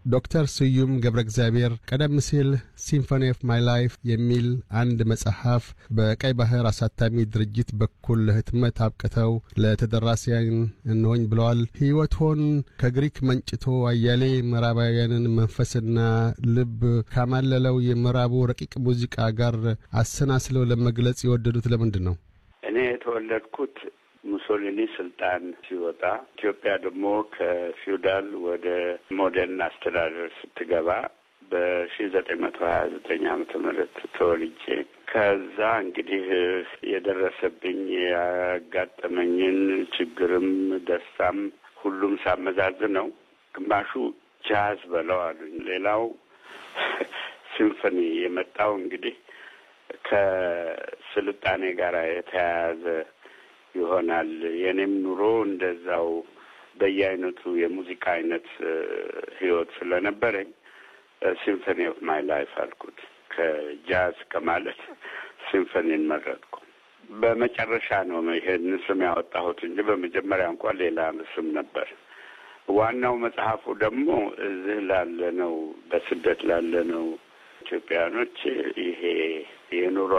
ዶክተር ስዩም ገብረ እግዚአብሔር ቀደም ሲል ሲምፎኒ ኦፍ ማይ ላይፍ የሚል አንድ መጽሐፍ በቀይ ባህር አሳታሚ ድርጅት በኩል ለህትመት አብቅተው ለተደራሲያን እንሆኝ ብለዋል። ሕይወቶን ከግሪክ መንጭቶ አያሌ ምዕራባውያንን መንፈስና ልብ ካማለለው የምዕራቡ ረቂቅ ሙዚቃ ጋር አሰናስለው ለመግለጽ የወደዱት ለምንድን ነው? እኔ የተወለድኩት ሙሶሊኒ ስልጣን ሲወጣ ኢትዮጵያ ደግሞ ከፊውዳል ወደ ሞደርን አስተዳደር ስትገባ በሺ ዘጠኝ መቶ ሀያ ዘጠኝ ዓመተ ምህረት ተወልጄ ከዛ እንግዲህ የደረሰብኝ ያጋጠመኝን ችግርም ደስታም ሁሉም ሳመዛዝ ነው። ግማሹ ጃዝ በለው አሉኝ። ሌላው ሲምፎኒ የመጣው እንግዲህ ከስልጣኔ ጋር የተያያዘ ይሆናል። የኔም ኑሮ እንደዛው በየአይነቱ የሙዚቃ አይነት ህይወት ስለነበረኝ ሲምፎኒ ኦፍ ማይ ላይፍ አልኩት። ከጃዝ ከማለት ሲምፎኒን መረጥኩ። በመጨረሻ ነው ይሄን ስም ያወጣሁት እንጂ በመጀመሪያ እንኳን ሌላ ስም ነበር። ዋናው መጽሐፉ ደግሞ እዚህ ላለ ነው በስደት ላለ ነው ኢትዮጵያኖች ይሄ የኑሮ